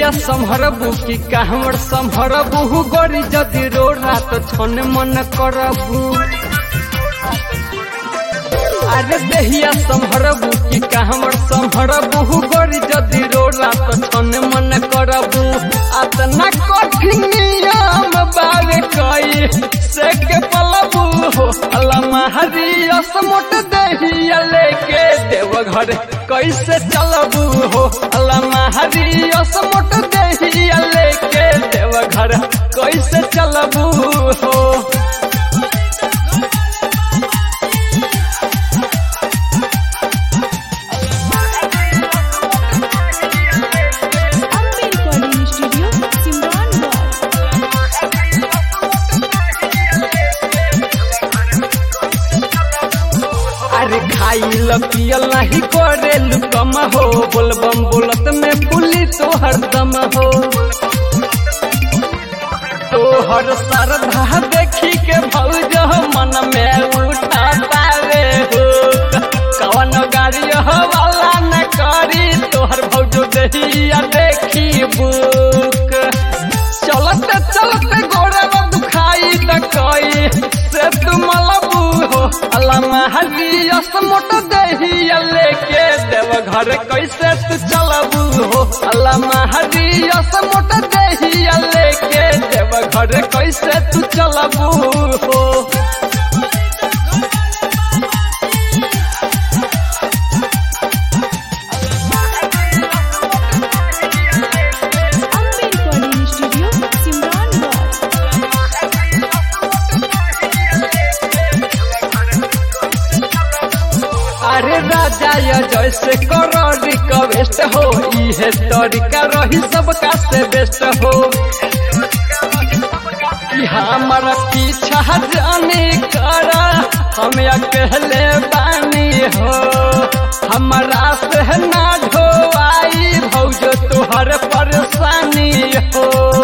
देहिया संभरबू की कहमर संभरबू गोरी जदि रो रात छन मन करबू अरे देहिया संभरबू की कहमर संभरबू गोरी जदि रो रात छन मन करबू अतना कठिन नियम बावे कई से के पलबू हो अल्लाह हरियस मोट देहिया लेके देव घर कैसे चलबू हो अल्लाह हरियस मोट देहिया लेके देव घर कैसे चलबू हो अम्बे रिकॉर्डिंग स्टूडियो सिमरान गढ़ अरे खाइल पियल नहीं करे कम हो बोलबम बोलत में पुली तोहर दम हो तोहर श्रद्धा देखी के भौज मन में उठा पावे हो कवन गाड़ी हो वाला न करी तोहर भौजो दहिया देखी बुक चलते चलते गोड़ा में दुखाई त कई से तुम लबू हो अल्लाह हरियस मोट दहिया लेके देव घर कैसे तू चलबू हो अल्लाह हरियस मोट दहिया लेके देव घर कैसे तू चलबू हो अम्बे रिकॉर्डिंग स्टूडियो सिमरान गढ़ अरे राजा या जैसे करो रिक्वेस्ट हो इहे तरीका रही सबका से बेस्ट हो कि हमारा पीछा जाने करा हम अकेले बानी हो हमारा से ना ढोवाई भौजो तुहर परेशानी हो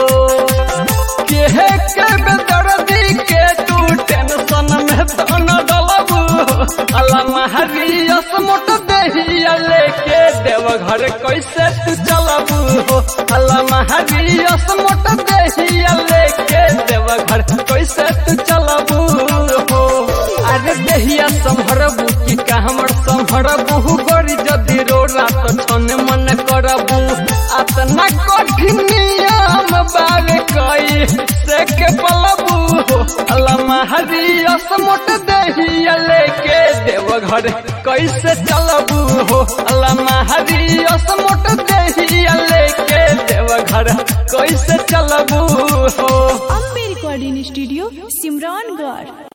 केहे के बेदर्दी के तू टेंशन में तो न डलबू अल्लाह हरियस मोट दहिया लेके देव घर कैसे तू चलबू हो अल्लाह हरियस मोट दहिया लेके देव घर कैसे तू चलबू हो अरे दहिया संभरबू की कहमर संभरबू गोरी जदि रो रात छन मन करबू अतना कठिन नियम बावे कई से के पलबू हो अल्लाह हरियस मोट दहिया लेके देव घर कैसे चलबू हो अल्लाह हरियस मोट दहिया लेके देव घर कैसे चलबू हो अम्बे रिकॉर्डिंग स्टूडियो सिमरान गढ़